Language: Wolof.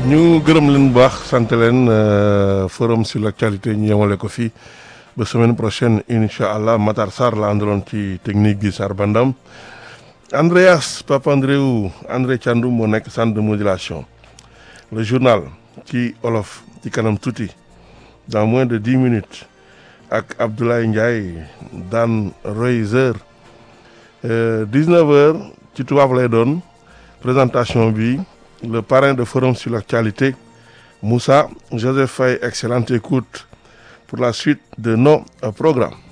ñu gërëm leen bu baax sant leen forum sur l'actualité ñu yemale ko fii ba semaine prochaine incha allah Matar Sarr la àndaloon ci technique bi Sarr Bandam Andreas Papandreou André Thiandoum moo nekk centre de modulation le journal ci olof ci kanam tuuti dans moins de dix minutes ak Abdoulaye Ndiaye daan Royzer dix-neuf heures ci tubaab lay doon présentation bi le parrain de forum sur l'actualité Moussa Joseph Faye excellente écoute pour la suite de nos programmes